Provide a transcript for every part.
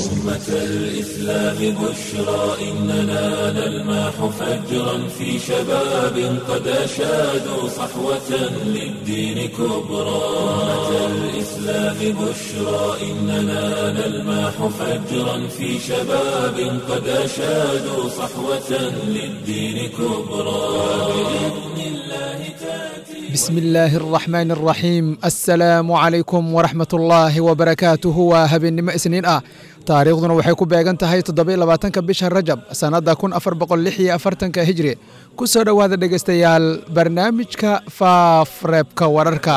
أمة الإسلام بشرى إننا نلمح فجرا في شباب قد أشادوا صحوة للدين كبرى أمة الإسلام بشرى إننا نلمح فجرا في شباب قد أشادوا صحوة للدين كبرى بإذن الله تأتي بسم الله الرحمن الرحيم السلaamu calaykum waraxmat ullaahi wabarakaatuhu waa habeennimo isniin ah taariikhduna waxay ku beegan tahay toddoba labaatanka bisha rajab sannadda kun afar boqol lix iyo afartanka hijri ku soo dhowaada dhegaystayaal barnaamijka faafreebka wararka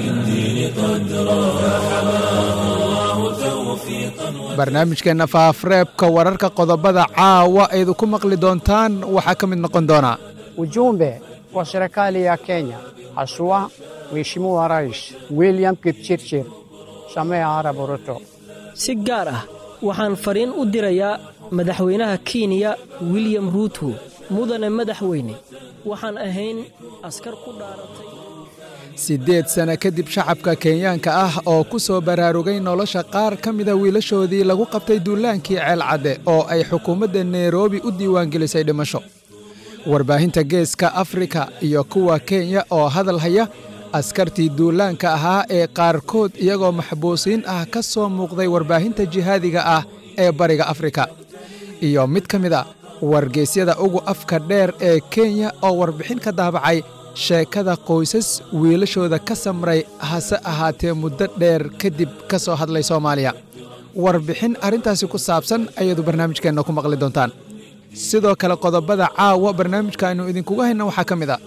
barnaamijkeenna faafreebka wararka qodobada caawa aydu ku maqli doontaan waxaa ka mid noqon doona Ujumbe kwa serikali ya Kenya, haswa Mheshimiwa Rais William Kipchirchir Samia Arap Ruto. si gaar ah waxaan fariin u dirayaa madaxweynaha kenya william ruuto mudane madaxweyne waxaan ahayn askar ku dhaaratay siddeed sano kadib shacabka kenyaanka ah oo ku soo baraarugay nolosha qaar ka mida wiilashoodii lagu qabtay duulaankii ceelcadde oo ay xukuumadda nairobi u diiwaangelisay dhimasho warbaahinta geeska afrika iyo kuwa kenya oo hadal haya askartii duulaanka ahaa ee qaarkood iyagoo maxbuusiin ah ka soo muuqday warbaahinta jihaadiga ah ee bariga afrika iyo mid ka mid a wargeysyada ugu afka dheer ee kenya oo warbixin ka daabacay sheekada qoysas wiilashooda ka samray hase ahaatee muddo dheer kadib ka soo hadlay soomaaliya warbixin arrintaasi ku saabsan ayaadu barnaamijkeenna ku maqli doontaan sidoo kale qodobada caawa barnaamijka aynu idinkugu hayna waxaa ka mid a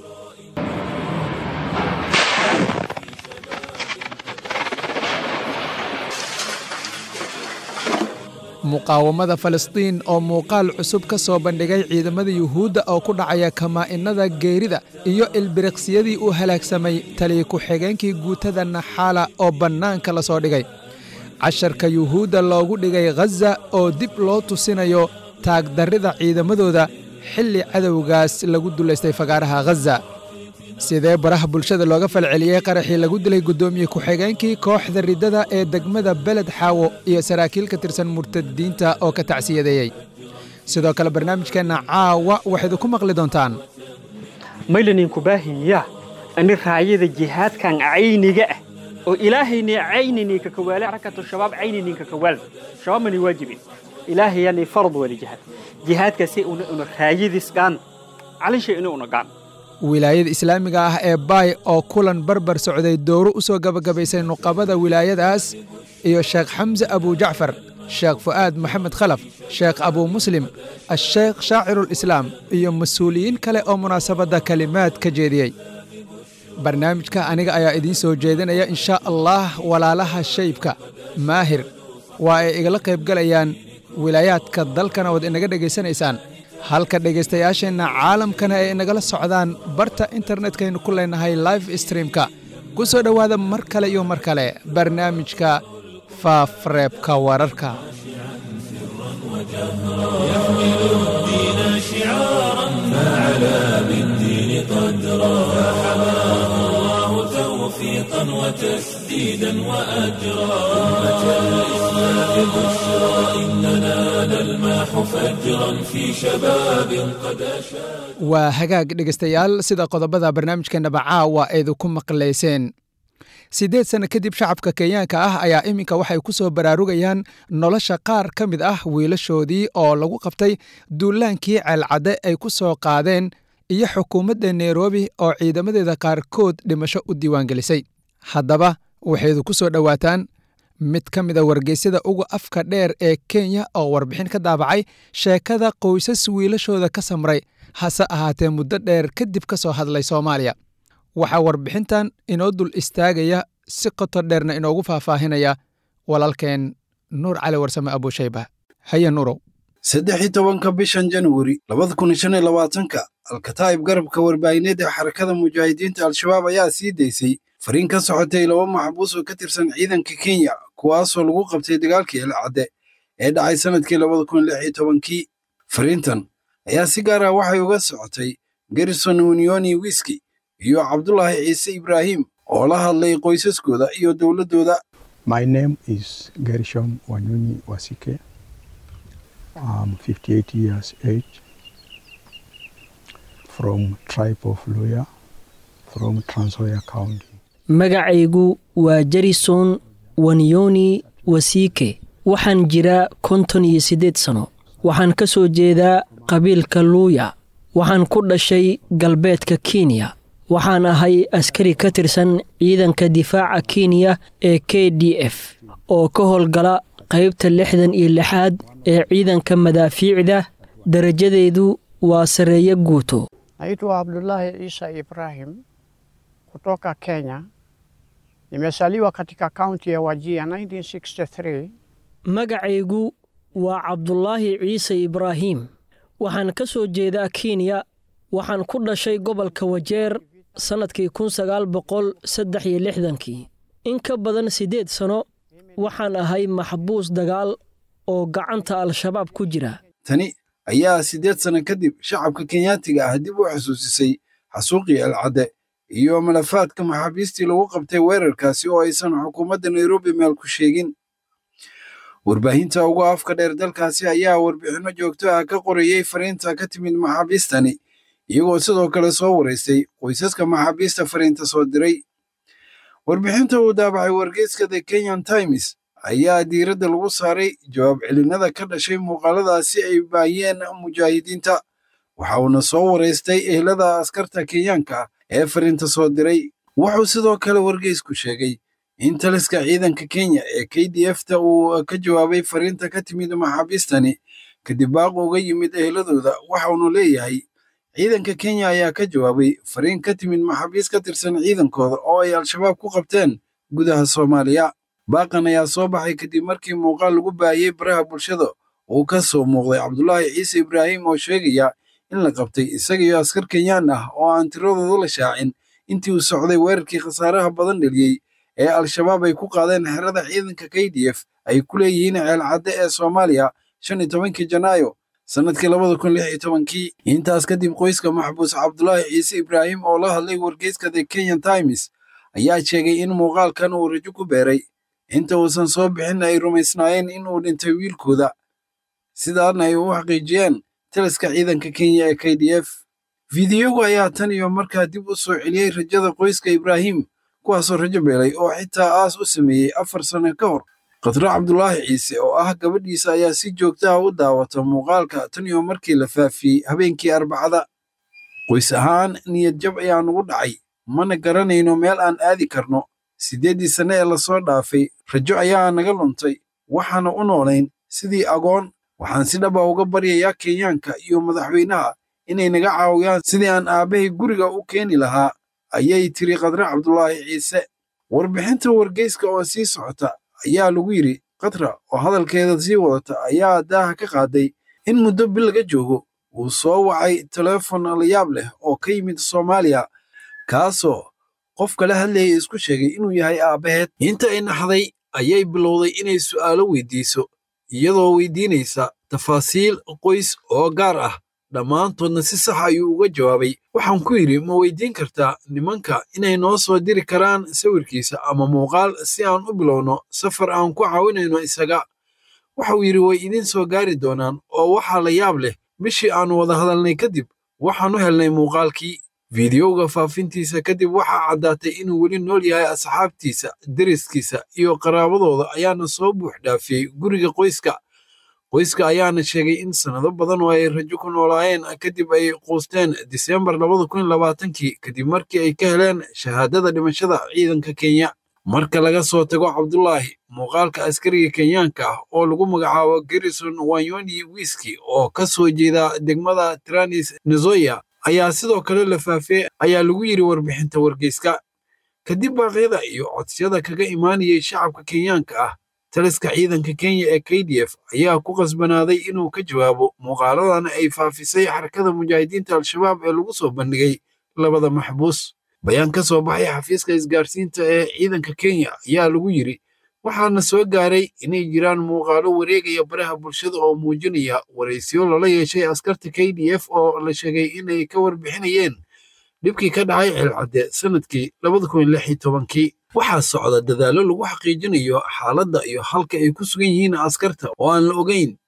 muqaawamada falastiin oo muuqaal cusub ka soo bandhigay ciidamada yuhuudda oo ku dhacaya kamaa'innada geerida iyo ilbiriqsiyadii uu halaagsamay taliya ku-xigeenkii guutada naxaala oo bannaanka la soo dhigay casharka yuhuudda loogu dhigay khaza oo dib loo tusinayo taagdarrida ciidamadooda xilli cadowgaas lagu dulaystay fagaaraha khaza sidee baraha bulshada looga falceliyey qaraxii lagu dilay guddoomiye ku-xigeenkii kooxda riddada ee degmada beled xaawo iyo saraakiil ka tirsan murtadiinta oo ka tacsiyadeeyey sidoo kale barnaamijkeenna caawa waxayd ku maqli doontaan maylaninku baahinya ani raayada jihaadkan cayniga ah oo ilaahayna caynini ka kawaale rakatu shabaab caynini ka kawaal shabaabmani waajibin ilaahayani farad wali jihaad jihaadkaasi una una raayadiisgaan calisha ina una gaan wilaayada islaamiga ah ee baay oo kulan barbar socday dowro u soo gabagabaysay nuqabada wilaayadaas iyo sheekh xamse abujacfar sheekh fu'aad maxamed khalaf sheekh abuu muslim asheekh shaacirulislaam iyo mas-uuliyiin kale oo munaasabadda kelimaad ka jeediyey barnaamijka aniga ayaa idiin soo jeedinaya inshaa allah walaalaha shaybka maahir waa ay igala qaybgalayaan wilaayaadka dalkana waad inaga dhegaysanaysaan halka dhegaystayaasheenna caalamkana ay inagala socdaan barta internetkaynu ku leenahay live streamka ku soo dhowaada mar kale iyo mar kale barnaamijka faafreebka wararka الدين شعارا فعلى بالدين قدرا فحماه الله توفيقا وتسديدا وأجرا أمة الإسلام بشرى إننا نلمح فجرا في شباب قد أشاد waa hagaag dhegaystayaal sida qodobada barnaamijkeennaba caawa aydu ku maqlayseen siddeed sanno kadib shacabka kenyaanka ah ayaa iminka waxay ku soo baraarugayaan nolosha qaar ka mid ah wiilashoodii oo lagu qabtay duulaankii ceelcadde ay ku soo qaadeen iyo xukuumadda nairobi oo ciidamadeeda qaarkood dhimasho u diiwaangelisay haddaba waxaydu ku soo dhowaataan mid ka mida wargeysyada uga afka dheer ee kenya oo warbixin ka daabacay sheekada qoysas wiilashooda ka samray hase ahaatee muddo dheer kadib ka soo hadlay soomaaliya waxaa warbixintan inoo dul istaagaya si qoto dheerna inoogu faahfaahinaya walaalkeen nuur cali warsame abuushayba haye nuurow saddex iyo tobanka bishan januari labada kun shan iyo labaatanka alkataa'ib garabka warbaahineed ee xarakada mujaahidiinta al-shabaab ayaa sii daysay fariin ka socotay laba maxbuus oo ka tirsan ciidanka kenya kuwaasoo lagu qabtay dagaalkii elcadde ee dhacay sannadkii labada kun lix iyo tobankii fariintan ayaa si gaar ah waxay uga socotay garrison unioni wiski iyo cabdulaahi ciise ibraahim oo la hadlay qoysaskooda iyo dowladdooda My name is Gershom Wanyunyi Wasike. I'm 58 years age from tribe of Luya from Trans Nzoia County. magacaygu waa jarison wanyoni wasiike waxaan jiraa konton iyo siddeed sano waxaan ka soo jeedaa qabiilka luuya waxaan ku dhashay galbeedka kenya waxaan ahay askari ka tirsan ciidanka difaaca kenya ee k d f oo ka howlgala qaybta lixdan iyo lixaad ee ciidanka madaafiicda darajadeedu waa sarreeyo guuto Naitwa Abdullahi Isa Ibrahim kutoka Kenya. Nimezaliwa katika kaunti ya Wajia 1963. magacaygu waa cabdulaahi ciise ibraahim waxaan ka soo jeedaa kenya waxaan ku dhashay gobolka wajeer sannadkii kun sagaal boqol saddex iyo lixdankii in ka badan siddeed sano waxaan ahay maxbuus dagaal oo gacanta al-shabaab ku jira tani ayaa siddeed sano kadib shacabka kenyaatiga ah dib u xusuusisay xasuuqii alcadde iyo malafaadka maxaabiistii lagu qabtay weerarkaasi oo aysan xukuumadda nairobi meel ku sheegin warbaahinta ugu afka dheer dalkaasi ayaa warbixinno joogto ah ka qorayey fariinta ka timid maxaabiistani iyagoo sidoo kale soo waraystay qoysaska maxaabiista fariinta soo diray warbixinta uu daabacay wargeyska the kenyan times ayaa diiradda lagu saaray jawaab celinada ka dhashay muuqaaladaasi ay baayeen mujaahidiinta waxa uuna soo waraystay ehlada askarta kenyaanka ah ee fariinta soo diray wuxuu sidoo kale wargeysku sheegay in taliska ciidanka kenya ee k d f ta uu ka jawaabay fariinta ka timid maxaabiistani kadib baaq uga yimid ehladooda waxaunu leeyahay ciidanka kenya ayaa ka jawaabay fariin ka timid maxaabiis ka tirsan ciidankooda oo ay al-shabaab ku qabteen gudaha soomaaliya baaqan ayaa soo baxay kadib markii muuqaal lagu baahiyey baraha bulshada uu ka soo muuqday cabdulaahi ciise ibraahim oo sheegaya in la qabtay isaga iyo askar kenyaan ah oo aan tiradooda la shaacin intii uu socday weerarkii khasaaraha badan dheliyey ee al-shabaab ay ku qaadeen xerada ciidanka k d f ay ku leeyihiin ceelcadde ee soomaaliya shan iyo tobankii janaayo sannadkii labada kun lix iyo tobankii intaas kadib qoyska maxbuus cabdulaahi ciise ibraahim oo la hadlay wargeyska the kenyan times ayaa sheegay in muuqaalkan uu rajo ku beeray inta uusan soo bixin ay rumaysnaayeen in uu dhintay wiilkooda sidaana ay u xaqiijiyeen taliska ciidanka kenya ee k d f fideogu ayaa tan iyo markaa dib u soo celiyey rajada qoyska ibraahim kuwaasoo rajo beelay oo xitaa aas u sameeyey afar sano ka hor khadro cabdulaahi ciise oo ah gabadhiisa ayaa si joogta ah u daawata muuqaalka tan iyo markii la faafiyey habeenkii arbacada qoys ahaan niyad jab ayaa nugu dhacay mana garanayno meel aan aadi karno siddeeddii sanne ee lasoo dhaafay rajo ayaa naga luntay waxaana u noolayn sidii agoon waxaan si dhaba uga baryayaa kenyaanka iyo madaxweynaha inay naga caawiyaan sidii aan aabbahay guriga u keeni lahaa ayay tiri khadre cabdulaahi ciise warbixinta wargeyska oo sii socota ayaa lagu yidhi khadra oo hadalkeeda sii wadata ayaa daaha ka qaaday in muddo bil laga joogo uu soo wacay teleefon layaab leh oo ka yimid soomaaliya kaasoo qof kala hadlayay isku sheegay inuu yahay aabbaheed inta ay naxday ayay bilowday inay su'aalo weydiiso iyadoo weydiinaysa tafaasiil qoys oo gaar ah dhammaantoodna si sax ayuu uga jawaabay waxaan ku yidhi ma weydiin kartaa nimanka inay noo soo diri karaan sawirkiisa ama muuqaal si aan u bilowno safar aan ku caawinayno isaga waxauu yidhi way idiin soo gaari doonaan oo waxaa la yaab leh bishii aannu wada hadalnay kadib waxaan u helnay muuqaalkii fideoga faafintiisa kadib waxaa caddaatay inuu weli nool yahay asxaabtiisa deriskiisa iyo qaraabadooda ayaana soo buux dhaafiyey guriga qoyska qoyska ayaana sheegay in sannado badan oo ay rajo ku noolaayeen kadib ay quusteen diseembar labada kun labaatankii kadib markii ay ka heleen shahaadada dhimashada ciidanka kenya marka laga soo tago cabdulaahi muuqaalka askariga kenyaanka ah oo lagu magacaabo garrison wanyoni wiski oo ka soo jeeda degmada tranis nezoya ayaa sidoo kale la faafiyey ayaa lagu yidhi warbixinta wargeyska kadib baaqyada iyo codsiyada kaga imaanayay shacabka kenyaanka ah taliska ciidanka kenya ee k d f ayaa ku qasbanaaday inuu ka jawaabo muuqaaladan ay faafisay xarakada mujaahidiinta al-shabaab ee lagu soo bandhigay labada maxbuus bayaan ka soo baxay xafiiska isgaarsiinta ee ciidanka kenya ayaa lagu yidhi waxaana soo gaaray inay jiraan muuqaalo wareegaya baraha bulshada oo muujinaya waraysiyo lala yeeshay askarta k d f oo la sheegay inay ka warbixinayeen dhibkii ka dhacay ceelcadde sannadkii labada kun lix iyo tobankii waxaa socda dadaallo lagu xaqiijinayo xaaladda iyo halka ay ku sugan yihiin askarta oo aan la ogeyn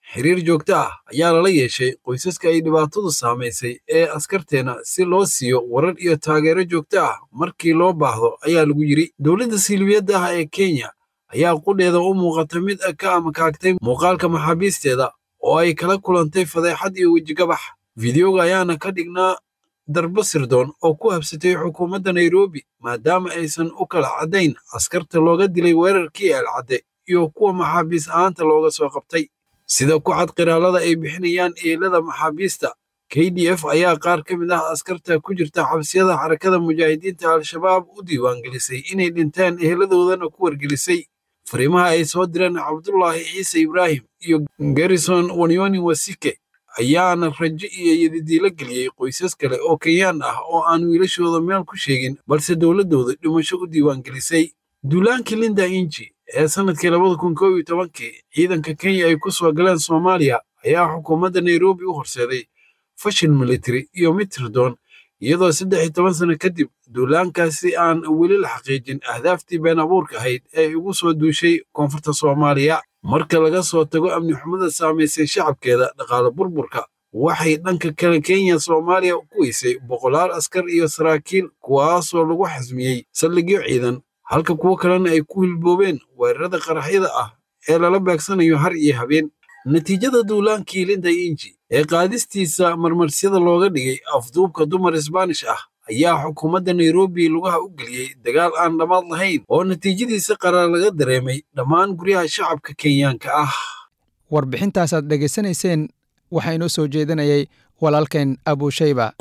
xiriir joogto ah ayaa lala yeeshay qoysaska ay dhibaatadu saamaysay ee askarteena si loo siiyo warar iyo taageero joogto ah markii loo baahdo ayaa lagu yidhi dowladda silibiyadda ah ee kenya ayaa qudheeda u muuqata mid ka amakaagtay muuqaalka maxaabiisteeda oo ay kala kulantay fadeexad iyo wejigabax fideoga ayaana ka dhignaa darbo sirdoon oo ku habsatay xukuumadda nairobi maadaama aysan u kala caddayn askarta looga dilay weerarkii eelcadde iyo kuwa maxaabiis ahaanta looga soo qabtay sida ku cad qiraalada ay bixinayaan eelada maxaabiista k d f ayaa qaar ka mid ah askarta ku jirta xabsiyada xarakada mujaahidiinta al-shabaab u diiwaangelisay inay dhinteen eheladoodana ku wargelisay fariimaha ay soo direen cabdulaahi ciise ibraahim iyo garrison wanyoni wasike ayaana rajo iyo yadidiilo geliyey qoysas kale oo kenyaan ah oo aan wiilashooda meel ku sheegin balse dowladdooda dhimasho u diiwaangelisay duulaankii linda inji ee sannadkii labada kun koob iyo tobankii ciidanka kenya ay ku soo galeen soomaaliya ayaa xukuumadda nairobi u horseeday fashil military iyo mid tirdoon iyadoo saddex iyo toban sano kadib duulaankaasi aan weli la xaqiijin ahdaaftii been abuurka ahayd ee ugu soo duushay koonfurta soomaaliya marka laga soo tago amni xumada saamaysay shacabkeeda dhaqaale burburka waxay dhanka kale kenya soomaaliya ku weysay boqolaal askar iyo saraakiil kuwaasoo lagu xasmiyey saldhigyo ciidan halka kuwo kalena ay ku hilboobeen weerarada qaraxyada ah ee lala beegsanayo har iyo habeen natiijada duulaankii linda inji ee qaadistiisa marmarsyada looga dhigay afduubka dumar isbaanish ah ayaa xukuumadda nairobi lugaha u geliyey dagaal aan dhammaad lahayn oo natiijadiisa qaraar laga dareemay dhammaan guryaha shacabka kenyaanka ah warbixintaasaad dhegaysanayseen waxaa inoo soo jeedinayay walaalkeen abushayba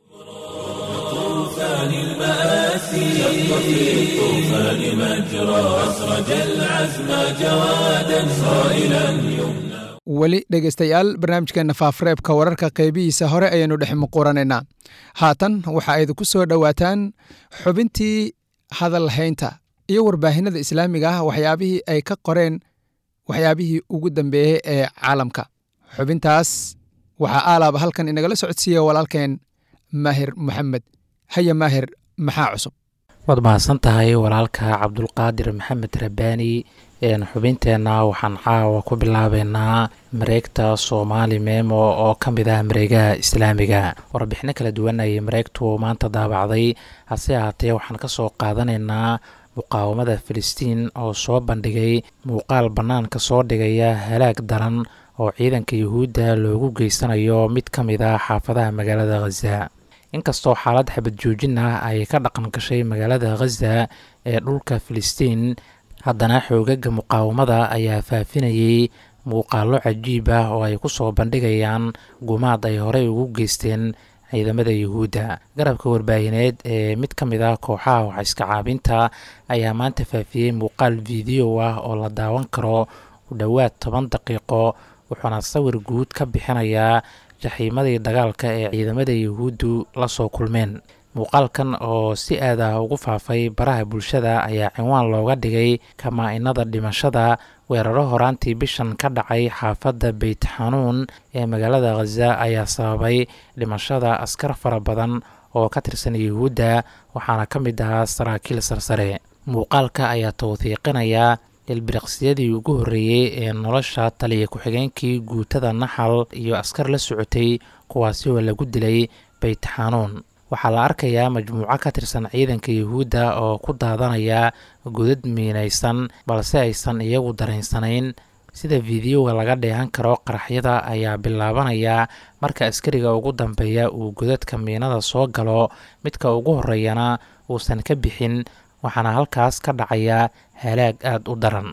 طوفان المآسي شق في الطوفان مجرى أسرج العزم جوادا صائلا يمنى weli dhegaystayaal barnaamijkeenna faafareebka wararka qaybihiisa hore ayaynu dhex muquranaynaa haatan waxa ay idinku soo dhowaataan xubintii hadal haynta iyo warbaahinada islaamiga ah waxyaabihii ay ka qoreen waxyaabihii ugu dambeeyey ee caalamka xubintaas waxaa aalaaba halkan inagala socodsiiya walaalkeen maahir moxamed haya maahir maxaa cusub waad mahadsan tahay walaalka cabdulqaadir maxamed rabaani xubinteenna waxaan caawa ku bilaabeynaa mareegta soomaali memo oo ka mid ah mareegaha islaamiga warbixino kala duwan ayay mareegtu maanta daabacday hase ahaatee waxaan ka soo qaadanaynaa muqaawamada filistiin oo soo bandhigay muuqaal bannaanka soo dhigaya halaag daran oo ciidanka yuhuudda loogu geysanayo mid ka mid ah xaafadaha magaalada khaza inkastoo xaalad xabad joojin ah ay ka dhaqan gashay magaalada khaza ee dhulka filistiin haddana xoogaga muqaawamada ayaa faafinayay muuqaallo cajiib ah oo ay ku soo bandhigayaan gumaad ay horey ugu geysteen ciidamada yuhuudda garabka warbaahineed ee mid ka mid ah kooxaha waxiska caabinta ayaa maanta faafiyey muuqaal fiideo ah oo la daawan karo u dhowaad toban daqiiqo wuxuuna sawir guud ka bixinayaa jaxiimadii dagaalka ee ciidamada yuhuuddu la soo kulmeen muuqaalkan oo si aad ah ugu faafay baraha bulshada ayaa cinwaan looga dhigay kamaa-inada dhimashada weeraro horaantii bishan ka dhacay xaafadda beyt xanuun ee magaalada khaza ayaa sababay dhimashada askar fara badan oo ka tirsan yuhuudda waxaana ka mid ahaa saraakiil sarsare muuqaalka ayaa tawhiiqinaya ilbiriqsiyadii ugu horreeyey ee nolosha taliya ku-xigeenkii guutada naxal iyo askar la socotay kuwaasi oo lagu dilay beyt xanuun waxaa la arkayaa majmuuco ka tirsan ciidanka yuhuudda oo ku daadanaya godad miinaysan balse aysan iyagu daraynsanayn sida fideoga laga dheehan karo qaraxyada ayaa bilaabanaya marka askariga ugu dambeeya uu godadka miinada soo galo midka ugu horreeyana uusan ka bixin waxaana halkaas ka dhacaya halaag aada u daran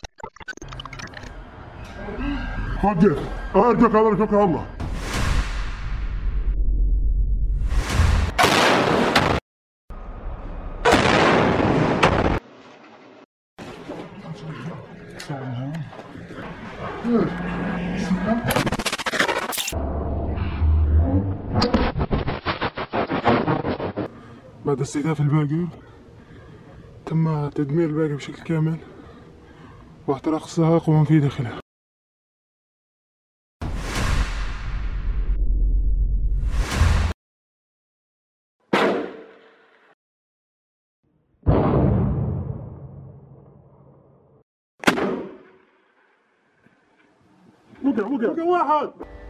حاجة أرجوك أرجوك الله بعد استهداف الباقي تم تدمير الباقي بشكل كامل واحتراق السائق ومن في داخله وقع وقع وقع واحد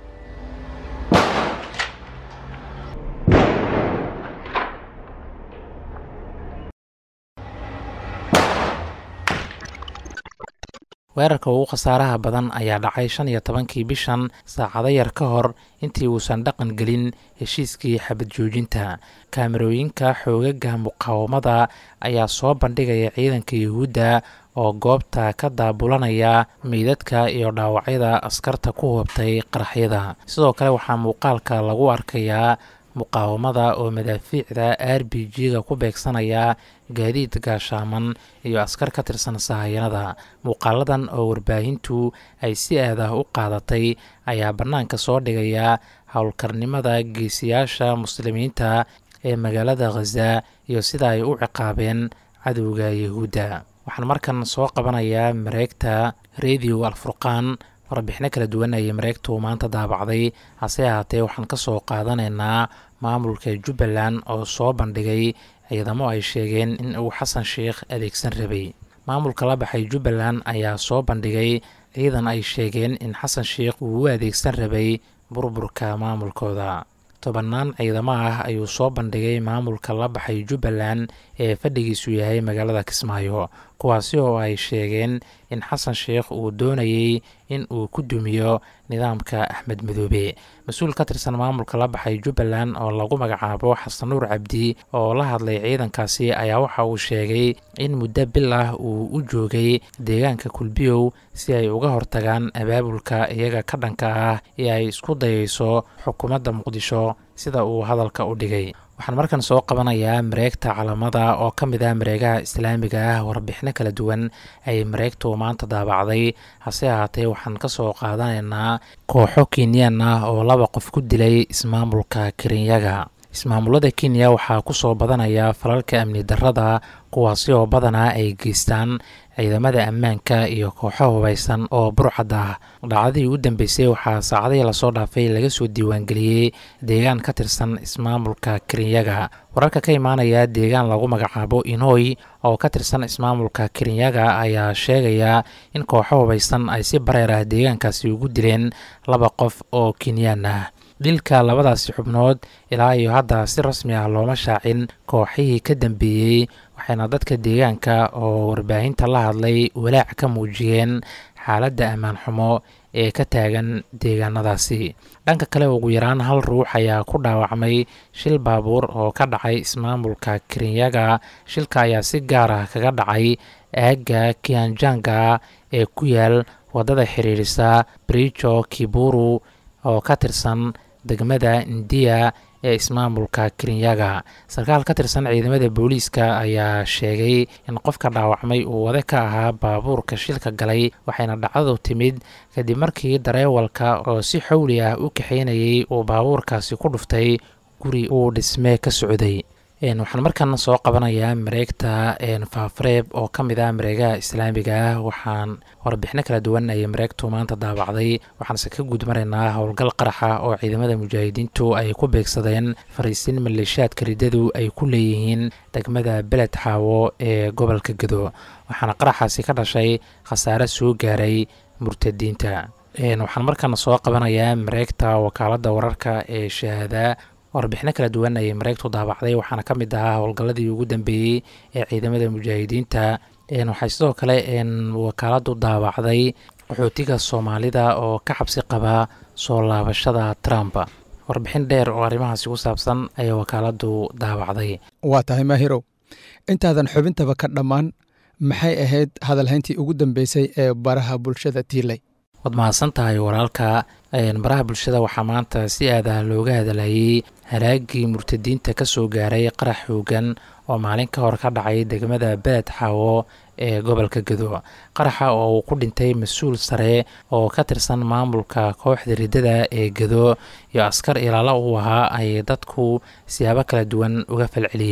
weerarka ugu khasaaraha badan ayaa dhacay shan iyo tobankii bishan saacado yar ka hor intii uusan dhaqan gelin heshiiskii xabad joojinta kaamarooyinka xoogaga muqaawamada ayaa soo bandhigaya ciidanka yuhuudda oo goobta ka daabulanaya meydadka iyo dhaawacyada askarta ku hubtay qaraxyada sidoo kale waxaa muuqaalka lagu arkayaa muqaawamada oo madaafiicda r b g-ga ku beegsanaya gaadiid gaashaaman iyo askar ka tirsan sahayanada muuqaaladan oo warbaahintu ay si aadah u qaadatay ayaa bannaanka soo dhigaya howlkarnimada geesiyaasha muslimiinta ee magaalada khaza iyo sida ay u ciqaabeen cadowga yahuudda waxaan markan soo qabanayaa mareegta radio alfurqaan warbixino kala duwan ayay mareegtu maanta daabacday hase ahaatee waxaan ka soo qaadanaynaa maamulka jubbaland oo soo bandhigay ciidamo ay sheegeen in uu xasan sheikh adeegsan rabay maamulka la baxay jubbaland ayaa soo bandhigay ciidan ay sheegeen in xasan sheikh uu u adeegsan rabay burburka maamulkooda tobannaan ciidamo ah ayuu soo bandhigay maamulka la baxay jubbaland ee fadhigiisu yahay magaalada kismaayo kuwaasi oo ay sheegeen in xasan sheikh uu doonayey in uu ku dumiyo nidaamka axmed madoobe mas-uul ka tirsan maamulka la baxay jubbaland oo lagu magacaabo xasan nuur cabdi oo la hadlay ciidankaasi ayaa waxa uu sheegay in muddo bil ah uu u joogay deegaanka kulbiyow si ay uga hortagaan abaabulka iyaga ka dhanka ah ee ay isku dayayso xukuumadda muqdisho sida uu hadalka u dhigay waxaan markan soo qabanayaa mareegta calamada oo ka mid ah mareegaha islaamiga ah warbixino kala duwan ay mareegtu maanta daabacday hase ahaatee waxaan ka soo qaadanaynaa kooxo kenyaan ah oo laba qof ku dilay ismaamulka kirinyaga ismaamulada kenya waxaa ku soo badanaya falalka amni darrada kuwaasi oo badanaa ay geystaan ciidamada ammaanka iyo kooxo hubaysan oo burcad ah dhacdadii u dambeysay waxaa saacadihii lasoo dhaafay laga soo diiwaangeliyey deegaan ka tirsan ismaamulka kirinyaga wararka ka imaanaya deegaan lagu magacaabo inoy oo ka tirsan ismaamulka kirinyaga ayaa sheegaya in kooxo hubaysan ay si bareer ah deegaankaasi ugu dileen laba qof oo kenyaan ah dilka labadaasi xubnood ilaa iyo hadda si rasmi ah looma shaacin kooxihii ka dambeeyey waxayna dadka deegaanka oo warbaahinta la hadlay walaac ka muujiyeen xaaladda ammaan xumo ee ka taagan deegaanadaasi dhanka kale ugu yaraan hal ruux ayaa ku dhaawacmay shil baabuur oo ka dhacay ismaamulka kirinyaga shilka ayaa si gaar ah kaga dhacay aagga kianjanga ee ku yaal waddada xiriirisa brijo kiburu oo ka tirsan degmada indiya ee ismaamulka kirinyaga sarkaal ka tirsan ciidamada booliiska ayaa sheegay in qofka dhaawacmay uu wade ka ahaa baabuurka shilka galay waxayna dhacdadu timid kadib markii dareewalka oo si xowli ah u kaxaynayay uu baabuurkaasi ku dhuftay guri uu dhisme ka socday waxaan markan soo qabanayaa mareegta faafareeb oo ka mid ah mareegaha islaamiga ah waxaan warbixino kala duwan ayay mareegtu maanta daabacday waxaanse ka gudmaraynaa howlgal qaraxa oo ciidamada mujaahidiintu ay ku beegsadeen fariisin maleeshaadka riddadu ay ku leeyihiin degmada beled xaawo ee gobolka gedo waxaana qaraxaasi ka dhashay khasaare soo gaaray murtadiinta waxaan markan soo qabanayaa mareegta wakaaladda wararka ee shahaada warbixino kala duwan ayay mareegtu daabacday waxaana ka mid ahaa howlgalladii ugu dambeeyey ee ciidamada mujaahidiinta waxay sidoo kale wakaaladu daabacday qaxootiga soomaalida oo ka xabsi qaba soo laabashada trump warbixin dheer oo arrimahaasi ku saabsan ayay wakaaladu daabacday waa tahay maahirow intaadan xubintaba ka dhammaan maxay ahayd hadalhayntii ugu dambeysay ee baraha bulshada tiilay waad mahadsan tahay walaalka baraha bulshada waxaa maanta si aadah looga hadlayay halaagii murtadiinta ka soo gaaray qarax xoogan oo maalin ka hor ka dhacay degmada beled xaawo ee gobolka gedo qaraxa oo uu ku dhintay mas-uul sare oo ka tirsan maamulka kooxda riddada ee gedo iyo askar ilaalo uu ahaa ay dadku siyaabo kala duwan uga falceliyeen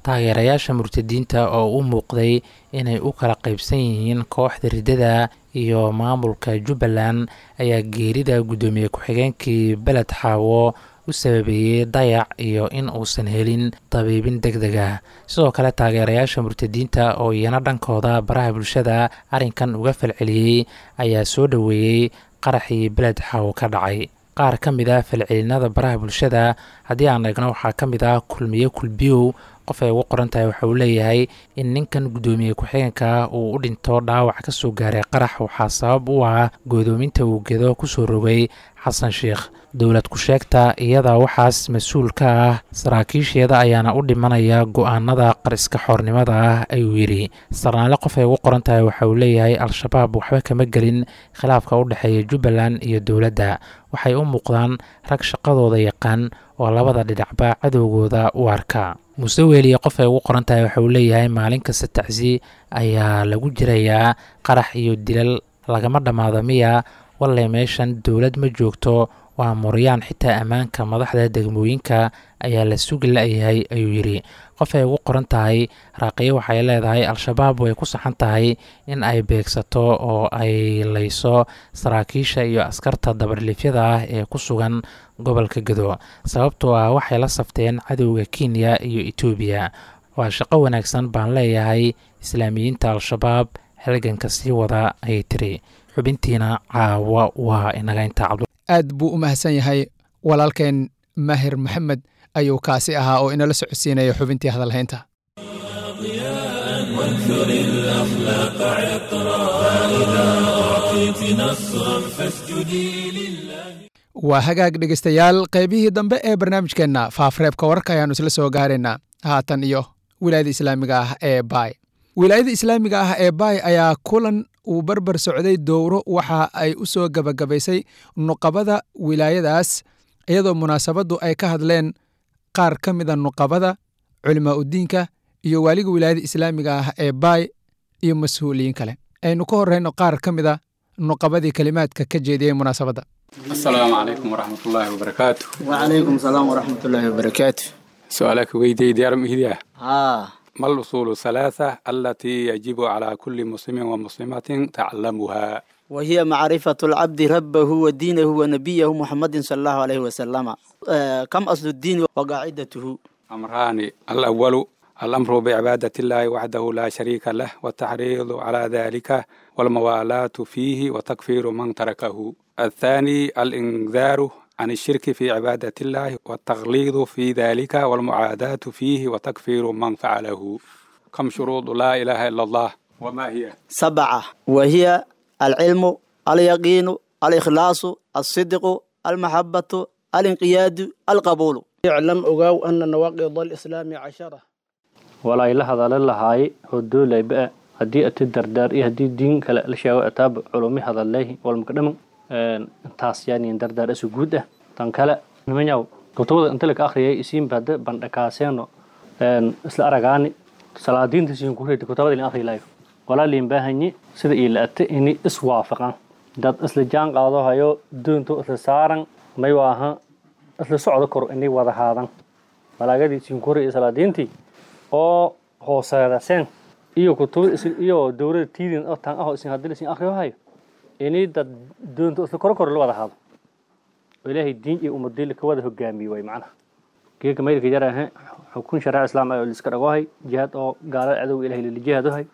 taageerayaasha murtadiinta oo u muuqday inay u kala qaybsan yihiin kooxda riddada iyo maamulka jubbaland ayaa geerida guddoomiye ku-xigeenkii beled xaawo u sababeeyey dayac iyo in uusan helin dabiibin deg deg ah sidoo kale taageerayaasha murtadiinta oo iyana dhankooda baraha bulshada arrinkan uga falceliyey ayaa soo dhoweeyey qaraxii beled xaawo ka dhacay qaar ka mid ah falcelinada baraha bulshada haddii aan eegno waxaa ka mid ah kulmiye kulbiyow qof ay ugu qoran tahay waxa uu leeyahay in ninkan guddoomiye ku-xigeenka uu u dhinto dhaawac ka soo gaaray qarax waxaa sabab u ah goodoominta uu gedo kusoo rogay xasan sheikh dowlad ku-sheegta iyada waxaas mas-uul ka ah saraakiisheeda ayaana u dhimanaya go-aanada qariska xoornimada ah ayuu yidhi sarnaale qof ay ugu qoran tahay waxa uu leeyahay al-shabaab waxba kama gelin khilaafka u dhexeeya jubbaland iyo dowladda waxay u muuqdaan rag shaqadooda yaqaan oo labada dhinacba cadowgooda u arka muuse weeliye qof ay ugu qoran tahay waxa uu leeyahay maalin kasta tacsi ayaa lagu jirayaa qarax iyo dilal lagama dhammaado miya walle meeshan dowlad ma joogto waa muryaan xitaa ammaanka madaxda degmooyinka ayaa la sugi la-yahay ayuu yidhi qof ay ugu qoran tahay raaqiyo waxay leedahay al-shabaab way ku saxan tahay in ay beegsato oo ay layso saraakiisha iyo askarta dabarliifyada ah ee ku sugan gobolka gado sababtoo ah waxay la safteen cadowga kenya iyo etoobiya waa shaqo wanaagsan baan leeyahay islaamiyiinta al-shabaab halganka sii wada ayay tiri xubintiina caawa waa inaga intaa cabdu aad buu u mahadsan yahay walaalkeen maahir maxamed ayuu kaasi ahaa oo inala socodsiinaya xubintii hadalhaynta وانثر الأخلاق عطرا فإذا أعطيت نصرا فاسجدي لله waa hagaag dhegaystayaal qaybihii dambe ee barnaamijkeenna faafreebka wararka ayaannu isla soo gaaraynaa haatan iyo wilaayada islaamiga ah ee baay wilaayada islaamiga ah ee baay ayaa kulan uu barbar socday dowro waxa ay u soo gebagabaysay nuqabada wilaayadaas iyadoo munaasabaddu ay ka hadleen qaar ka mida nuqabada culimaa udiinka iyo waaliga wilaayada islaamiga ah ee baay iyo mas-uuliyiin kale aynu ka horreyno qaar ka mida nuqabadii kelimaadka ka jeediyey munaasabadda السلام عليكم ورحمة الله وبركاته وعليكم السلام ورحمة الله وبركاته سؤالك ويدي ديار مهدية ها ما الأصول الثلاثة التي يجب على كل مسلم ومسلمة تعلمها وهي معرفة العبد ربه ودينه ونبيه محمد صلى الله عليه وسلم آه كم أصل الدين وقاعدته أمران الأول الأمر بعبادة الله وحده لا شريك له والتحريض على ذلك والموالاة فيه وتكفير من تركه الثاني الإنذار عن الشرك في عبادة الله والتغليظ في ذلك والمعاداة فيه وتكفير من فعله كم شروط لا إله إلا الله وما هي سبعة وهي العلم اليقين الإخلاص الصدق المحبة الانقياد القبول اعلم أقاو أن نواقض الإسلام عشرة walaa ila hadalin lahaay hodooleyba haddii ati dardaar iyo haddii diin kale la sheego ataaba culumi hadaleyhi walmakadhaman intaas yaaniin dardaar isu guud ah tan kale nimanyaw kutubada inta laka akhriyay isiinba hada bandhakaaseeno isla aragaani salaadiinta siin ku reedi kutabada ilin akhri layo walaa liin baahanyi sida ii la-ate ini iswaafaqan dad isla jaan qaado hayo doonto isla saaran may waaha isla socdo koro inay wada haadan malaagadii siin ku reedi salaadiintii oo hooseedaseen iyo kutubada iyo dowlada tiidin oo tan aho isin haddii isin akhriyo hayo inay dad doonto isla koro koro la wada haado oo ilaahay diin iyo ummadii laka wada hogaamiye way macnaha geeka maydka jarahe xukun shariica islaam oo liska dhagohay jihaad oo gaalada cadowga ilahay lala jihaadohay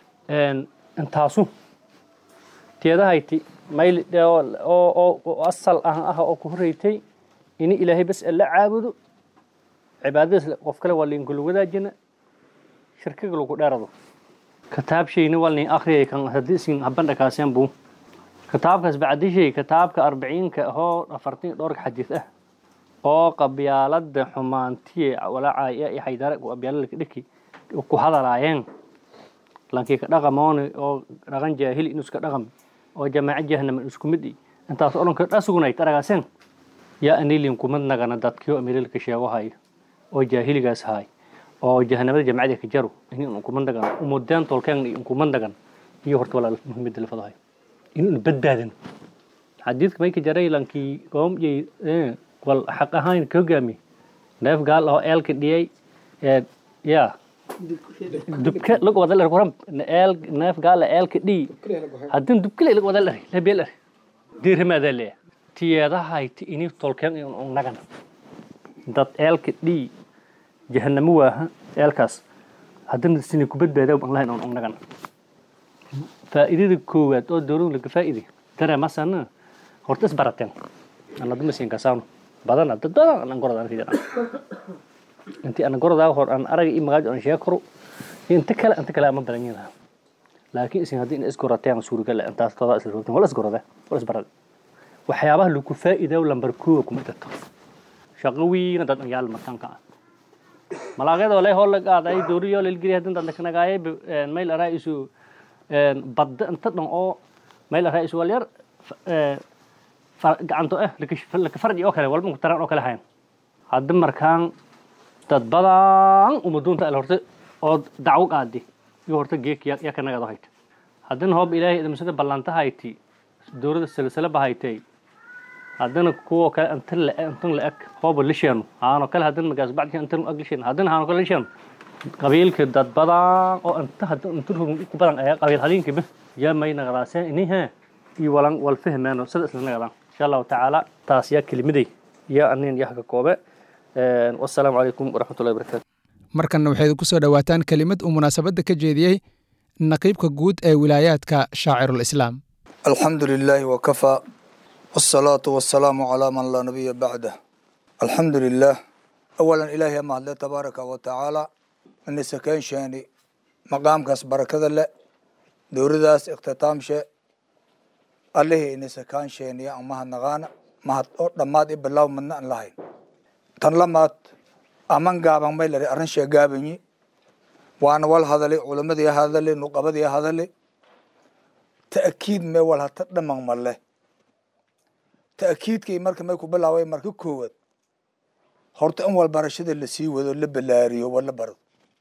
intaasu teedahayti mayl oo asal ah ah oo ku horreeytay ini ilaahay bas la caabudo cibaadadaas qof kale waa liinkula wadaajina shirkiga lagu dheerado kitaab shayna waa liin akhriyay kan haddii isin habandhakaaseen buu kitaabkaas bacdishay kitaabka arbiciinka ahoo afartan dhowrka xadiis ah oo qabyaalada xumaantiye walaacaya iyo xaydara qabyaalalka dhiki ku hadalaayeen lankii ka dhaqamooni oo dhaqan jaahili inuu iska dhaqam oo jamaaco jahanama isku mid intaas oo dhan ka dhasugnay aragaaseen yaa anilin kumad nagana dadkii amirilka sheego hayo oo jaahiligaas haay oo jahanamada jamacada ka jaro in kumad nagan umudeen tolkeen in kumad nagan iyo horta walaal muhiimada la fadahay inuu badbaadan xadiidka may ka jaray lankii qoom wal xaq ahaan ka hogaami neef gaal oo eelka dhiyay ya dubka lag wada lar waram eel neef gaala eelka dhii haddin dubkile lag wada lar labeel lar dirhamaada leeya tiyeedahayti ini tolkeen in nagan dad eelka dhii jahanamo waaha eelkaas haddana sini ku badbaada aan lahayn on nagan faa'iidada koowaad oo dowladu laga faa'iiday dareemasana horta isbarateen ana duma siin kasaano badana dad badan aan gorodaan fiidan intii aan gorodaa hor aan araga iyo magaajo aan sheego karo inta kale inta kale ama badan yahay laakiin isin haddii in isgorateen suuragal ah intaas todoba isla rogteen wala isgorada wala isbarada waxyaabaha lagu faa'iido lambar koowa kuma jirto shaqo wiina dad yaal markaanka ah malaaqyada leh hool qaaday dooriyo lilgiri hadin dad lakanagaayay mayl araa isu badda inta dhan oo mayl araa isu walyar gacanto eh laka farji oo kale walba ku taran oo kale hayan hadda markaan dad badan umaduunta al horta oo dacwo qaadi iyo horta geek ya kanagado hayta haddana hoob ilaahay idamsada ballanta hayti dowladda silsila bahaytay haddana kuwa kale inta la intan la eg hooba lisheenu haano kale haddana magaas bacdi intan ag lisheenu haddana haano kale lisheenu qabiilka dad badan oo inta hadda inta ku badan ayaa qabiil hadiinkiba yaa may nagadaaseen inihe iyo walan wal fahmeeno sida isla nagadaan insha allahu tacaala taas yaa kelimaday yaa anin yaa ka koobe wasalaamu calaykum waraxmatullahi wabarakaatu markanna waxay idinku soo dhowaataan kelimad uu munaasabadda ka jeediyey naqiibka guud ee wilaayaadka shaacirulislaam alxamdu lilaahi wakafaa wsalaatu wasalaamu calaa man laa nabiya bacdah alxamdu lilah awalan ilaahi ama hadle tabaaraka wa tacaala inisakensheeni maqaamkaas barakada le dowladaas ikhtitaamshe allihii inisakaansheeniya an mahadnaqaana mahad oo dhammaad i bilaw madna an lahayn tan lamaad aman gaaban may lari arrin shee gaabanyi waana wal hadali culamadii hadali nuqabadii hadali ta'kiid mee wal hata dhaman male ta'kiidkii marka may ku bilaaway marka koowaad horta in wal barashada la sii wado la balaariyo wala barado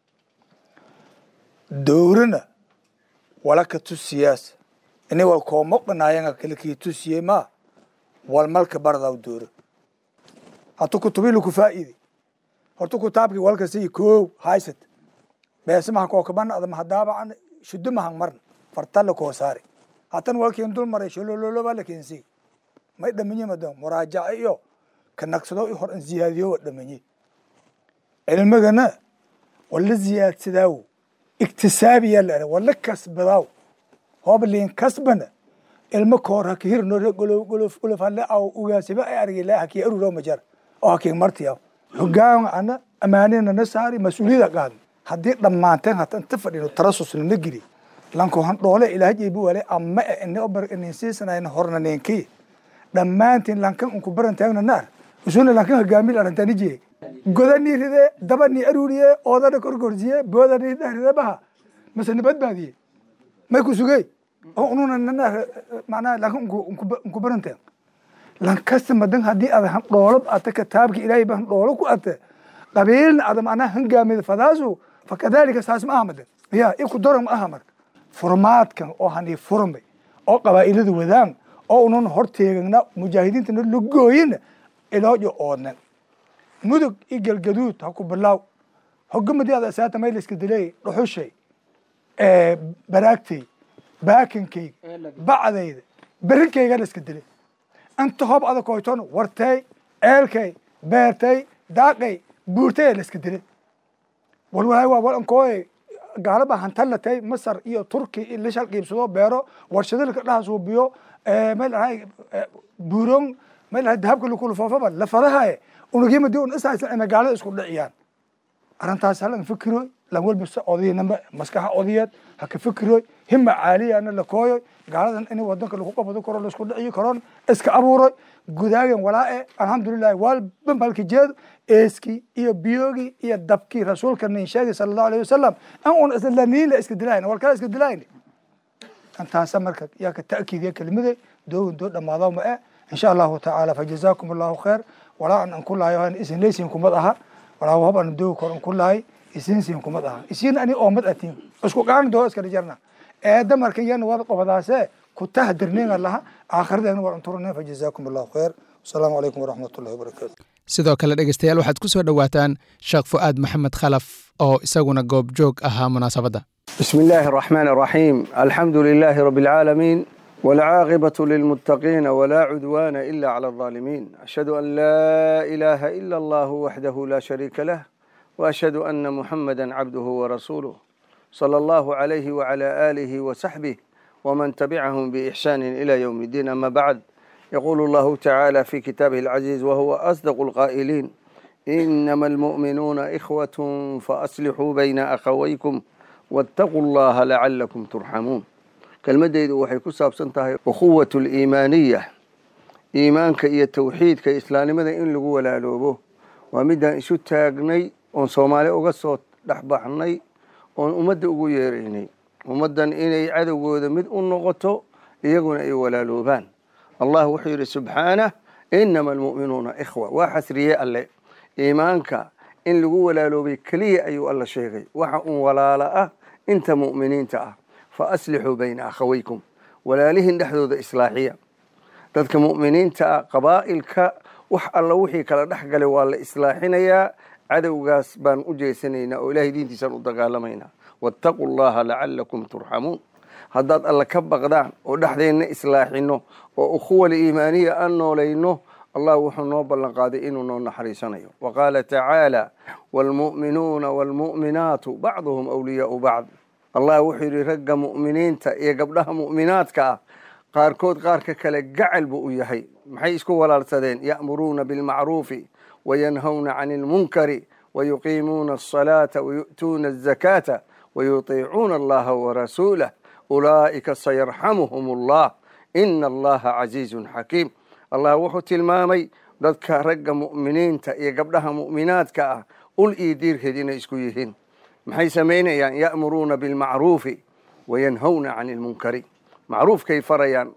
dowrana wala ka tusiyaas ini wal koomoqanaayanga kala kii tusiyey ma wal malka baradaw dowra hata kutubii laku faa'iiday horta kutaabkii walka sii koow haysat beese maha kookabana ada mahadaabacan shudo mahan marna fartalla koo saari hatan walkiin dul maray sholololoba lakiinsi may dhaminye madan muraajaca iyo ka nagsado i hor an ziyaadiyo wa dhaminye cilmigana wala ziyaadsadaaw iktisaabiya la wala kasbadaaw hoob liin kasbana ilmo koor haka hirno golof golof golof hale aw ugaasiba ay argila haki aruro majar oo hakiin martiyaw hogaan ana amaanina na saari mas-uuliyada qaad haddii dhammaanteen hata inta fadhino tarasusna na geli lanko han dhoole ilaah jeebi wale ama e ini obar inin siisanayna horna ninki dhammaantiin lankan unku baran taagna naar usuna lankan hogaamil arantani jee godani ride dabani aruriye oodana korgorsiye boodani dhahride baha mase nabadbaadiye may ku sugey oo ununa nana macnaha lankan unku baran taag lankasta madan haddii ada han dhoolo ata kitaabki ilaahay ba han dhoolo ku ata qabiilna ada macnaha hangaamida fadaasu fakadalika saas ma aha madan ya iku doran ma aha marka furmaadkan oo hani furmay oo qabaa'ilada wadaan oo unan horteegana mujaahidiintana la gooyina iloojo oodnan mudug i galgaduud ha ku bilaaw hogamadii ada asaata may layska dilay dhuxushay baraagtay baakinkayga bacdayda berinkayga la iska dilay inta hoob ada koyton wartay eelkay beertay daaqay buurtay la iska dilay walwalaay waa walankooy gaalaba hantalatay masar iyo turki in la shalqiibsado beero warshadalka dhaha suubiyo meel ahay buuron meel ahay dahabka lakulufoofaba lafadahaye unugimadi un isaysan ina gaalada isku dhiciyaan arrintaas halan fikiroy lan walba se odayanama maskaxa odayeed ha ka fikiroy hima caaliyana la kooyoy gaaladan in wadanka lagu qabado karo laisku dhiciyo karoon iska abuuroy gudaagen walaae alxamdulilahi walba malka jeedo eeskii iyo biyogii iyo dabkii rasuulka nin sheegay sala allahu alayhi wasalam an un islaniin la iska dilayn wal kala iska dilayn intaasa marka yaa ka ta'kiidiya kelimade doogin doo dhamaado ma eh insha allahu tacaala fajazaakum allahu khayr walaa an an ku lahayo isin leysin kumad aha walaa wahab an doogi kor an ku lahay isinsin kumad aha isin ani oomad atiin isku qaan doo iskala jarna eeda marka yana wada qobadaase ku tahdirneen laha aakhiradeena war anturne fajazaakum allahu khayr asalaamu calaykum waraxmatullahi wabarakaatu sidoo kale dhegeystayaal waxaad ku soo dhowaataan sheekh fu'aad maxamed khalaf oo isaguna goobjoog ahaa munaasabadda بسم الله الرحمن الرحيم الحمد لله رب العالمين والعاقبة للمتقين ولا عدوان إلا على الظالمين أشهد أن لا إله إلا الله وحده لا شريك له وأشهد أن محمدا عبده ورسوله صلى الله عليه وعلى آله وصحبه ومن تبعهم بإحسان إلى يوم الدين أما بعد يقول الله تعالى في كتابه العزيز وهو أصدق القائلين إنما المؤمنون إخوة فأصلحوا بين أخويكم واتقوا الله لعلكم ترحمون kelmadeydu waxay ku saabsan tahay ukhuwat liimaaniya iimaanka iyo tawxiidka islaamnimada in lagu walaaloobo waa midaan isu taagnay oon soomaali uga soo dhexbaxnay oon ummadda ugu yeeraynay ummaddan inay cadowgooda mid u noqoto iyaguna ay walaaloobaan allah wuxuu yidhi subxaanah inama almu'minuuna ikhwa waa xasriye alle iimaanka in lagu walaaloobay keliya ayuu alla sheegay waxa un walaalo ah inta mu'miniinta ah faaslixuu bayna akhawaykum walaalihin dhexdooda islaaxiya dadka mu'miniinta ah qabaa'ilka wax alla wixii kala dhex galay waa la islaaxinayaa cadowgaas baan u jeesanaynaa oo ilahay diintiisaan u dagaalamaynaa waataquu llaha lacalakum turxamuun haddaad alla ka baqdaan oo dhexdeenna islaaxino oo ukhuwal iimaaniya aan noolayno allah wuxuu noo ballan qaaday inuu noo naxariisanayo wa qaala tacaala waalmu'minuuna waalmu'minaatu bacduhum awliyaau bacd allah wuxuu yidhi ragga mu'miniinta iyo gabdhaha mu'minaadka ah qaarkood qaarka kale gacal buu u yahay maxay isku walaalsadeen ya'muruuna bilmacruufi wayanhawna cani ilmunkari wayuqiimuuna asalaata wayu'tuuna azakaata wayutiicuuna allaha warasuulah ulaa'ika sayarxamuhum allah ina allaha casiizun xakiim allah wuxuu tilmaamay dadka ragga mu'miniinta iyo gabdhaha mu'minaadka ah ul iyo diirkeed inay isku yihiin maxay samaynayaan ya'muruuna bilmacruufi wayanhawna cani ilmunkari macruufkay farayaan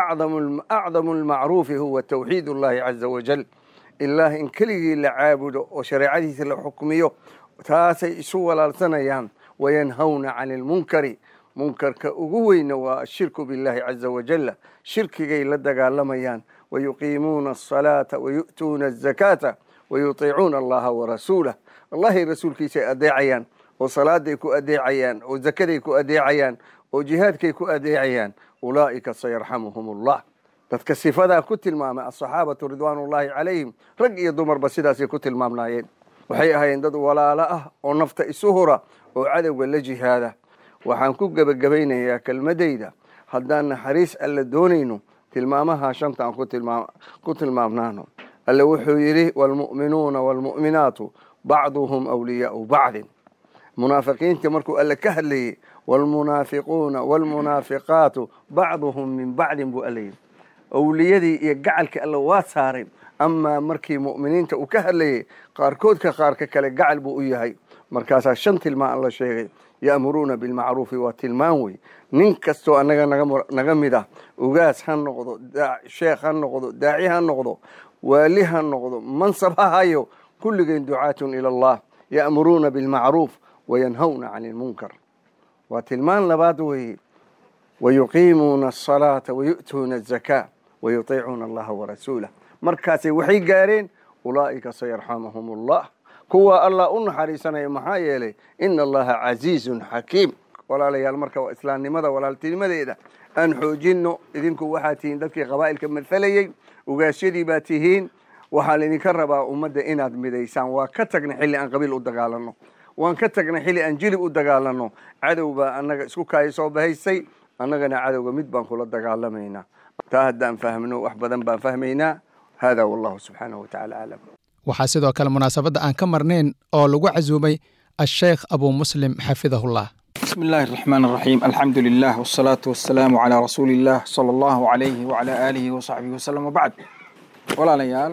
acdamu almacruufi huwa tawxiid ullahi caza wajal ilaah in keligii la caabudo oo shareecadiisa la xukmiyo taasay isu walaalsanayaan wayanhawna cani ilmunkari munkarka ugu weyna waa ashirku billahi caza wajal shirkigay la dagaalamayaan wayuqiimuuna asalaata wayu'tuuna azakaata wayutiicuuna allaha warasuulah allahay rasuulkiisay adeecayaan oo salaaday ku adeecayaan oo zakaday ku adeecayaan oo jihaadkay ku adeecayaan ulaa'ika sayarxamuhum allah dadka sifadaa ku tilmaamay asaxaabatu ridwaanullaahi calayhim rag iyo dumarba sidaasay ku tilmaamnaayeen waxay ahaayeen dad walaalo ah oo nafta isu hura oo cadowga la jihaada waxaan ku gebagabaynayaa kelmadayda haddaan naxariis alla doonayno tilmaamaha shanta aan ku tilmaamnaano alle wuxuu yidhi waalmu'minuuna waalmu'minaatu bacduhum awliyaau bacdin munaafiqiinta markuu alle ka hadlayey waalmunaafiquuna waalmunaafiqaatu bacduhum min bacdin buu alle yidhi awliyadii iyo gacalkii alle waa saareen amaa markii mu'miniinta uu ka hadlayey qaarkoodka qaarka kale gacal buu u yahay markaasaa shan tilmaan alla sheegay ya'muruuna bilmacruufi waa tilmaan wey nin kastoo annaga naga mid ah ugaas ha noqdo sheekh ha noqdo daaci ha noqdo waali ha noqdo mansab ha hayo kulligeen ducaatun ila allah ya'muruuna bilmacruuf wayanhawna cani ilmunkar waa tilmaan labaad weeye wayuqiimuuna asalaata wayu'tuuna azakaa wayutiicuuna allaha warasuulah markaasay waxay gaareen ulaa'ika sayarxamuhum allah kuwa allah u naxariisanaya maxaa yeelay ina allaha casiizun xakiim walaalayaal marka waa islaamnimada walaaltinimadeeda aan xoojinno idinku waxaa tihiin dadkii qabaa'ilka mathalayey ugaasyadii baa tihiin waxaa laydinka rabaa ummadda inaad midaysaan waa ka tagnay xilli aan qabiil u dagaalanno waan ka tagnay xilli aan jilib u dagaalanno cadow baa annaga isku kaaya soo bahaysay annagana cadowga mid baan kula dagaalamaynaa taa haddaan fahmno wax badan baan fahmaynaa hada wallahu subxaanahu watacaala aclam waxaa sidoo kale munaasabadda aan ka marnayn oo lagu casuumay asheekh abuu muslim xafidahullah بسم الله الرحمن الرحيم الحمد لله والصلاة والسلام على رسول الله صلى الله عليه وعلى آله وصحبه وسلم وبعد ولا ليال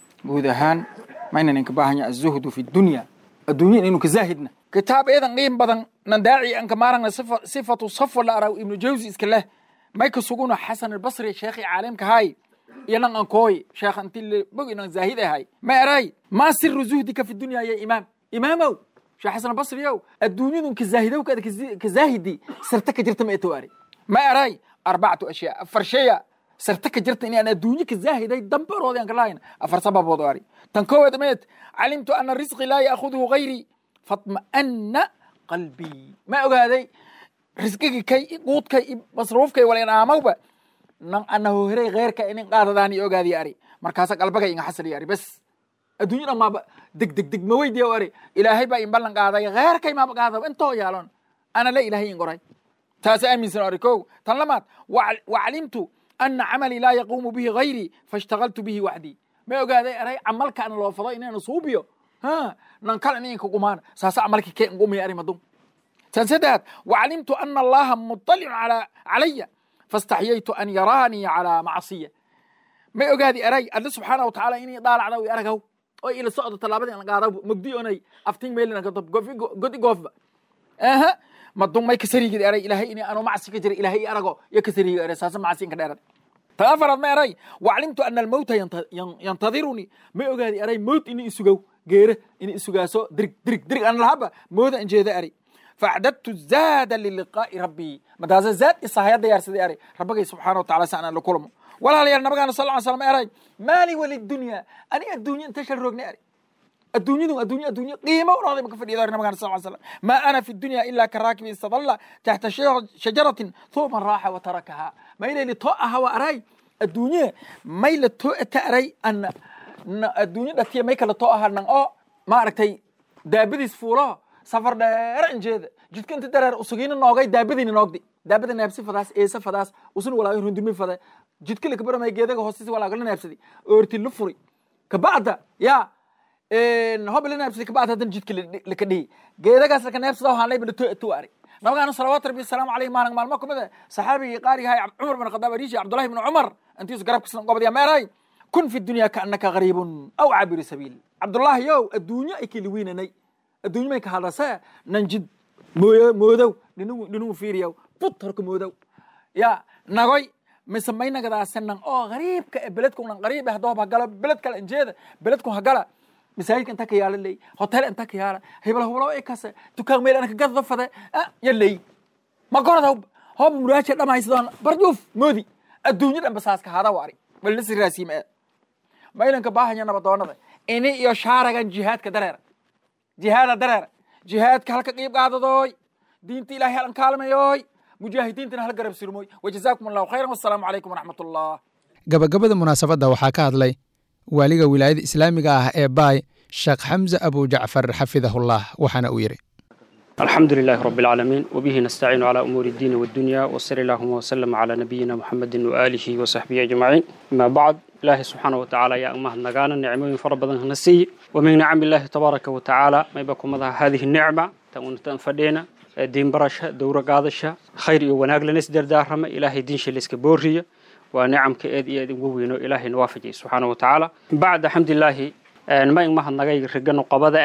بودهان ما إننا نكباهن الزهد في الدنيا الدنيا إنه كزاهدنا كتاب أيضا قيم بدن نداعي أنك مارنا صفة, صفة صف ولا أرى ابن جوزي إسكله ما يكسوقون حسن البصري شيخي عالم كهاي ينان أنكوي شيخ أنت اللي بقي إنك زاهدة هاي ما أراي ما سر زهدك في الدنيا يا إمام إمامو شيخ حسن البصري يو الدنيا دون كزاهدة وكذا كزاهدي سرتك جرت ما إتواري ما أراي أربعة أشياء فرشية sarta ka jirta inaan adduunye ka zaahiday dambaroodi aan kalahayn afar sababood oo ari tan koowaad meed calimtu ana risqi laa yaakhudhu gayrii fatma'ana qalbii ma ogaaday risqigii kay quudkay masruufkay walayn aamawba nan anahu hiray kheyrka inin qaadadaan i ogaadiy ari markaasa qalbagay inga xasaliy ari bes adduunyo dhan maaba deg deg deg ma weydiya ari ilaahay baa in ballan qaaday kheyrkay maaba qaadaba intoo yaalon ana la ilaahay in qoray taas aaminsan ari kow tan lamaad wacalimtu ana camalii laa yaquumu bihi gayrii faishtagaltu bihi waxdii ma ogaaday aray camalka ana loo fado inaan suubiyo ha nan kale ininka gumaana saasa camalki kee ngumaya ari madum tan saddeaad wacalimtu ana allaha muطalicun calaya faاstaxyaytu an yaraanii calaa macsiya may ogaadi aray alle subxaana wa tacaala inay daalacda i aragaw oo ila socdo tallaabadii an qaada mogdi onay aftin meelina godi goofba aha madun may kasarigid aray ilahay ini anu macsi ka jira ilahay i arago iyo kasarigi aray saasa macsi inka dheerad tan afaraad ma aray wacalimtu ana almowta yantadirunii may ogaadi aray mowt ini isugow geere ini isugaaso dirig dirig dirig an lahaba mooda an jeeda ari faacdadtu zaada liliqaa'i rabbii madaasa zaad isahaya diyaarsaday ari rabbagay subxaana wa tacala si aan la kulmo walaalayaal nabagaana sal ly slam eray maali walidunya ani adduunya inta shal roogna ari adduunyadu adduunya adduunya qiimo unooday ma ka fadhiya ari nabagana sal slam maa ana fi dunya ila ka raakibin istadalla taxta shajaratin thuma raaxa wa tarakaha mayleyli too aha wa aray adduunye mayla too ata aray ana adduunye dhatiya may kala too aha nan oo maaragtay daabadiis fuulo safar dheer injeeda jidka inta dareer usugiina noogay daabadiina noogdi daabada neebsi fadaas eesa fadaas usun walaaga rundumi fada jidka lakabaramay geedaga hoostis walaagala neebsadi oorti la furi kabacda ya hoba la neebsadi kabacda hadan jidka laka dhihi geedagaas laka neebsada waxaan layba lato atu ari nabagaana salawaatu rabbi wasalaamu caleyh maalin maalmo kamid a saxaabigii qaarigahay cumar bin khadaab ariishi cabdullahi bin cumar intiisu garabkiisna gobadya meeray kun fi dunya kaanaka gariibun aw cabiri sabiil cabdullahi yow adduunyo ay keli weynanay adduunyo may ka hadase nan jid mooyo moodow dhinigu dhinigu fiiriyow but horka moodow ya nagoy mise may nagadaase nan oo gariibka e beledku nan gariib eh hadoob hagala beled kale injeeda beledku hagala masaajidka inta ka yaala ley hotel inta ka yaala hebel hublo e kase dukaan meel anaka gaddo fade ya ley ma gorada hoob muraaja dhamaysadon barjuuf moodi adduunyo dhan basaaska hada wari walna siraasiim ee maylanka baahanya nabadoonada ini iyo shaaragan jihaadka dareera jihaada dareera jihaadka halka qiib qaadadooy diinta ilahay halan kaalmayooy mujaahidiintana hal garab surmooy wajazaakum allahu khayran wassalaamu calaykum waraxmat ullah gabagabada munaasabadda waxaa ka hadlay waaliga wilaayada islaamiga ah ee baay sheekh xamse abu jacfar xafidahullah waxaana uu yidhi الحمد لله رب العالمين وبه نستعين على أمور الدين والدنيا وصلى اللهم وسلم على نبينا محمد وآله وصحبه أجمعين ما بعد الله سبحانه وتعالى يا أمه النغانا نعمة فربنا نسي ومن نعم الله تبارك وتعالى ما يبقى مضى هذه النعمة تأون تنفدينا دين برشة دورة قادشة خير وناق لنس دردارما إلهي دين شلسك بورية ونعم كأيد إيد ووينو إلهي نوافجي سبحانه وتعالى بعد حمد الله ما يمه النغاي رجنا قبضة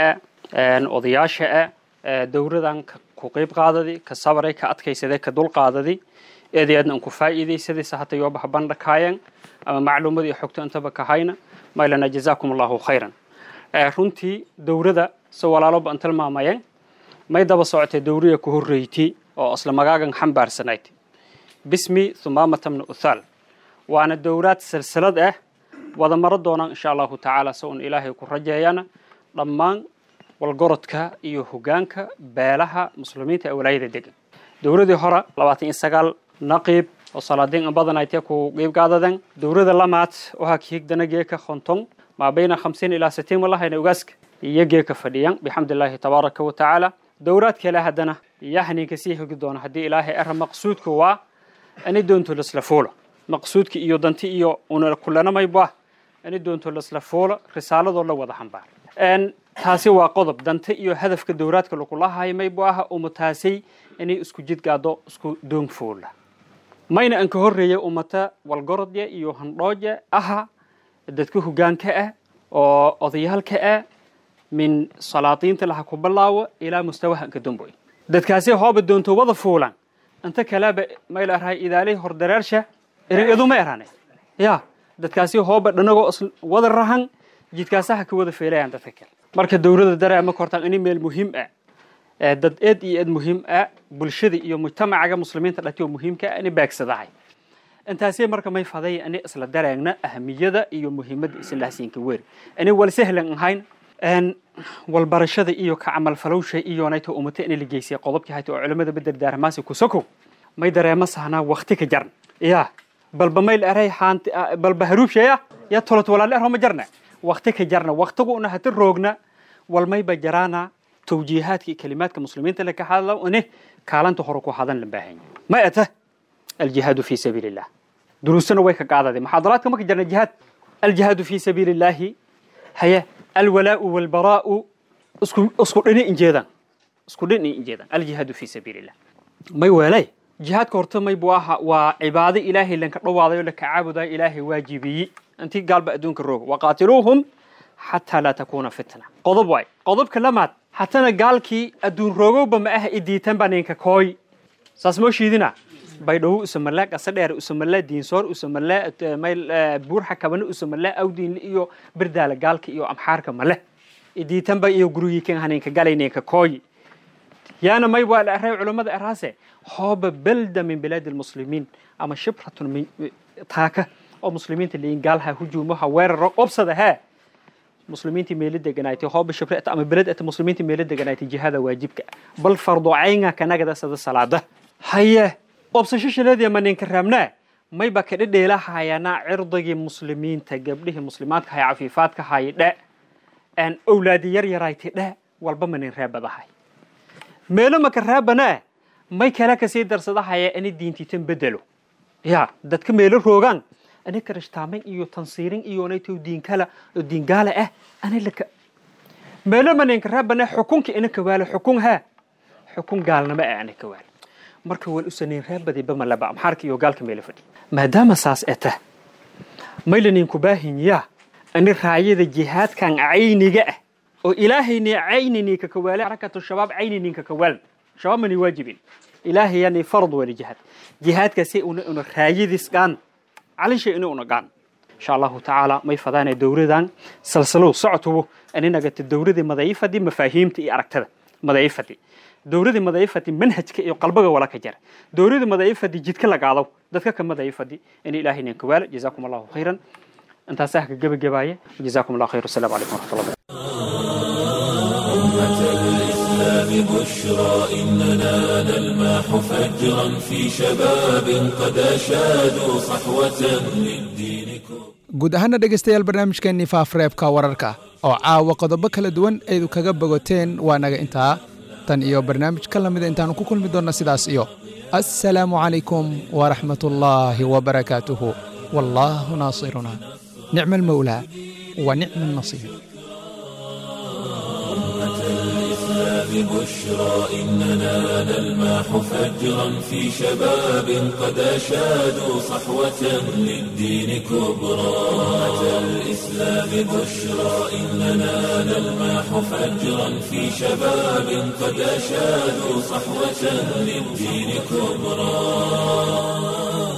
أضياشة dowradan ku qeyb qaadadi ka sabray ka adkaysaday ka dul qaadadi eedii aadna ku faa'iidaysaday sahatay oo bax bandhakaayan ama macluumad iyo xogto intaba ka hayna maylana jazaakum allahu khayran runtii dowrada si walaaloba an tilmaamayeen may daba socotay dowriya ku horreyti oo isla magaagan xambaarsanayd bismi thumaamata bni uthaal waana dowraad silsilad ah wada maro doonaan insha allahu tacaala si un ilaahay ku rajeeyana dhammaan walgorodka iyo hogaanka beelaha muslimiinta ee walaayada degan dowladii hore labaatan iyo sagaal naqiib oo salaadiin in badan ay tee ku qiibgaadadan dowlada lamaad waxaa kiigdana geeka konton maa bayna khamsiin ilaa sitiin walahayna ogaaska iyo geeka fadhiyan bixamdillaahi tabaaraka wa tacaala dowlaad kale haddana iyo haniinka sii hogi doona haddii ilaahay ara maqsuudka waa ani doonto lasla fuulo maqsuudka iyo danti iyo una kulanamayba ani doonto lasla fuulo risaaladoo la wada xambaar taasi waa qodob dante iyo hadafka dowraadka lagulahayo maybu aha umataasay inay isku jidgaado isku doonfuula mayna an ka horreeya umata walgorodya iyo handhooja aha dadka hogaanka ah oo odayaalka ah min salaadiinta laha ku bilaawo ilaa mustawaha anka damboy dadkaasi hooba doonto wada fuulan inta kaleba mayla arahay idaalay hordaraersha erin eduma erane ya dadkaasi hooba dhanagoo wada rahan jidkaasaha ka wada feelayaan dadka kale marka dowladda dareema kortaan ini meel muhiim ah dad eed iyo eed muhiim ah bulshada iyo mujtamacaga muslimiinta dhati oo muhiimka ah ini baagsadahay intaasee marka may faday ani isla dareegna ahamiyada iyo muhiimadda islaasiinka weeri ani wal sahlan ahayn walbarashada iyo ka camalfalowsha iyo nayto umata in la geysay qodobkii hayta oo culimada bedel daaramaasi ku sokow may dareema sahnaa wakti ka jarn ya balba mayl eray haanti balba haruubshaya ya tolot walaal erho ma jarna wakti ka jarna waktigu una hata roogna walmayba jaraana tawjiihaadka iyo kalimaadka muslimiinta la ka hadla ine kaalanta hore ku hadan la baahan ma ata aljihaadu fi sabiili illah duruusana way ka qaadade muxaadaraadka ma ka jarna jihaad aljihaadu fi sabiili illaahi haya alwalaau walbaraau isku isku dhini injeedan isku dhini injeedan aljihaadu fi sabiili illah may weelay jihaadka horta may buu ahaa waa cibaado ilaahay lanka dhawaadayo laka caabudayo ilaahay waajibiyey intii gaalba adduunka rooga waqaatiluuhum xataa laa takuuna fitna qodob waay qodobka lamaad hatana gaalkii adduun roogowba ma ah idiitan baa ninka kooy saas moo shiidina baydhawo usamala qasadheer usamala diinsoor usamala mayl buurxa kabane usamala awdiinle iyo berdaala gaalka iyo amxaarka male idiitanba iyo gurigiikan haninka galayninka kooy yaana may waa la array culammada araase hooba belda min bilaadi lmuslimiin ama shibratun min taaka oo muslimiinta leeyin gaalha hujuumaha weeraro qobsada hee muslimiintii meelo deganaaytay hooba shibrat ama beled ata muslimiintii meelo deganaaytay jihada waajibka bal fardu caynga kanagada sada salaada haye qobsasho shileedii ma ninka raabnaa mayba ka dhedheelahayanaa cirdigii muslimiinta gabdhihii muslimaadka haya cafiifaadka haya dhe aan owlaadi yar yaraaytay dhe walba ma nin raabadahay meelo maka raabanaa may kale kasii darsadahaya ani diintiitan bedelo ya dadka meelo roogaan ani karishtaamayn iyo tansiirin iyo naytow diinkala oo diingaala ah ani laka meelo ma ninka raabana xukunka ina kawaalo xukun ha xukun gaalnimo ah ana kawaalo marka wal usanayn raabadayba malaba amxaarka iyo gaalka meelo fadhi maadaama saas ee tah maylaninku baahinyaa ani raayada jihaadkan cayniga ah oo ilaahayni caynini ka kawaale xarakatu shabaab caynini ka kawaal shabaab mani waajibin ilaahayani farad wali jihaad jihaadkaasi una una raayadis gaan calisha ina una gaan insha allahu tacaala may fadaanay dowradan salsalow socotubu aninagata dowradii madaifadi mafaahiimta iyo aragtada madaifadi dowradii madaifadi manhajka iyo qalbaga wala ka jara dowradii madaifadi jidka lagaadaw dadka ka madaifadi in ilaahaynan kawaala jazaakum allahu khayran intaasaa ka gebagabaaya jazaakum allahu khayr wasalaamu calaykum waraxmat allah الإسلام بشرى إننا نلمح فجرا في شباب قد أشادوا صحوة للدين guud ahaana dhegaystayaal barnaamijkeennii faafreebka wararka oo caawa qodobo kala duwan aydu kaga bogoteen waa naga intaa tan iyo barnaamij ka lamida intaannu ku kulmi doonna sidaas iyo assalaamu calaykum waraxmatullaahi wabarakaatuhu wallaahu naasiruna nicma almawlaa wa nicma annasiir بشرى إننا نلمح فجرا في شباب قد أشادوا صحوة للدين كبرى أمة الإسلام بشرى إننا نلمح فجرا في شباب قد أشادوا صحوة للدين كبرى